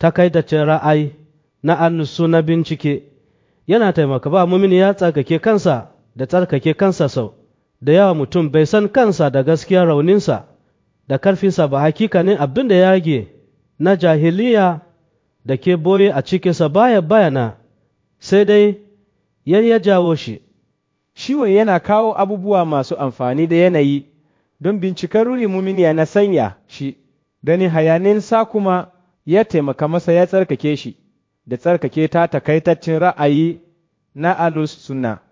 takaitaccen ra'ayi na annusu na bincike yana taimaka ba mumini ya tsarkake kansa da tsarkake kansa sau da yawa mutum bai san kansa da gaskiyar rauninsa da karfinsa ba hakikanin abin da ya rage na jahiliya da ke bore a cikinsa baya bayana sai dai yan ya jawo shi Ciwon yana kawo abubuwa masu amfani da yanayi don bincikar ruri muminiya na sanya shi, ganin hayaninsa kuma ya taimaka masa ya tsarkake shi da tsarkake ta takaitaccen ra'ayi na alus sunna.